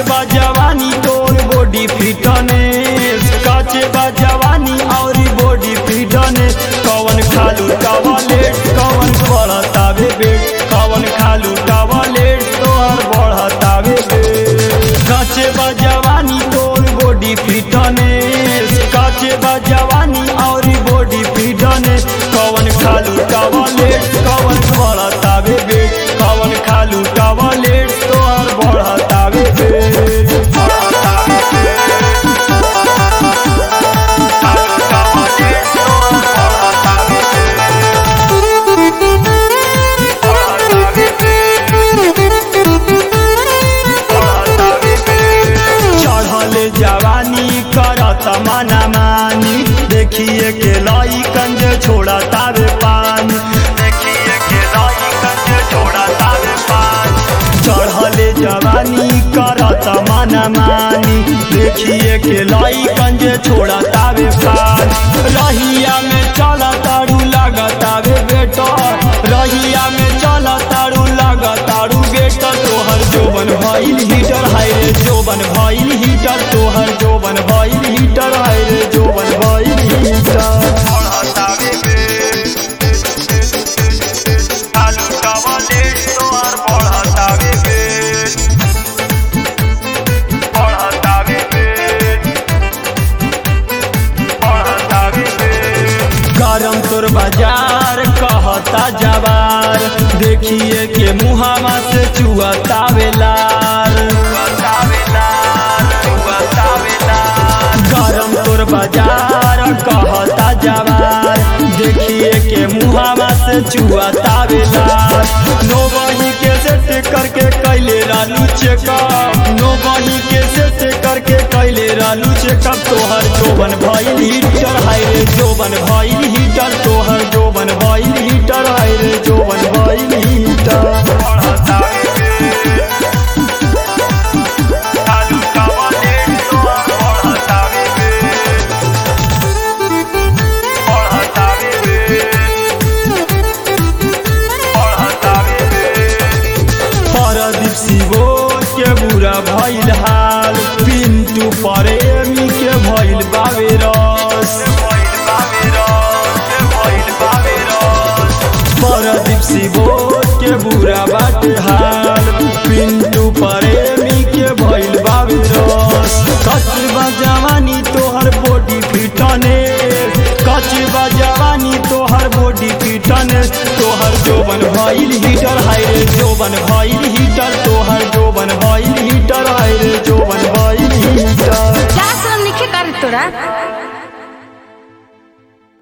बा जवानी तोर बॉडी फिटनेस काचे बा जवानी और बॉडी फिटनेस कवन खालू टॉयलेट कवन बढ़तावे बेट कवन खालू टॉयलेट तोहर बढ़तावे बेट काचे बा जवानी तोर बॉडी फिटनेस काचे बा जवानी और बॉडी फिटनेस कवन खालू टॉयलेट कवन बढ़तावे बेट कवन खालू टॉयलेट तोहर बढ़तावे बेट चढ़ल जवानी करत मना मानी देखिए के लाई कंज छोड़ा तावे पानी देखिए के लाई कंज छोड़ा तावे पानी चढ़ल जवानी करत मना मानी देखिए के लाई कंज छोड़ा तावे पानी रहिया में चला तारू लागतावे बेटा रहिया में चला तारू लागतारू बेटा तोहर जोबन भइल हीटर हाय रे जोबन भइल हीटर तोहर जोबन भइल हीटर हाय रे जोबन भइल हीटर बढ़तावे बे आलू कवले तोहर बढ़तावे बे बढ़तावे बे बढ़तावे बे गरम तोर बाजार कहता जवार देखिए के मुहावा से चुअता वेलार गरम तोर बाजार कहता जवार देखिए के मुहावा से चुअता वेलार नो बही के सेट करके कैले रालू चेकअप नो बही के सेट करके कैले रालू चेकअप तोहर जोबन भइल हीटर हाय रे जोबन भइल हीटर तोहर जोबन भइल हीटर हाय रे जोबन भइल हीटर आलू कवले तोहर बढ़तावे बढ़तावे परदीप शिवो के बुरा भइल हाल पिंटू प्रेमी के भइल बावे रस परदीप शिवो के बुरा बाटे हाल पिंटू प्रेमी के भइल बावे रस कचबा जवानी तोहर बॉडी फिटनेस कचबा जवानी तोहर बॉडी फिटनेस तोहर जोबन भइल हीटर हाय रे जोबन भइल हीटर तोहर जोबन भइल हीटर हाय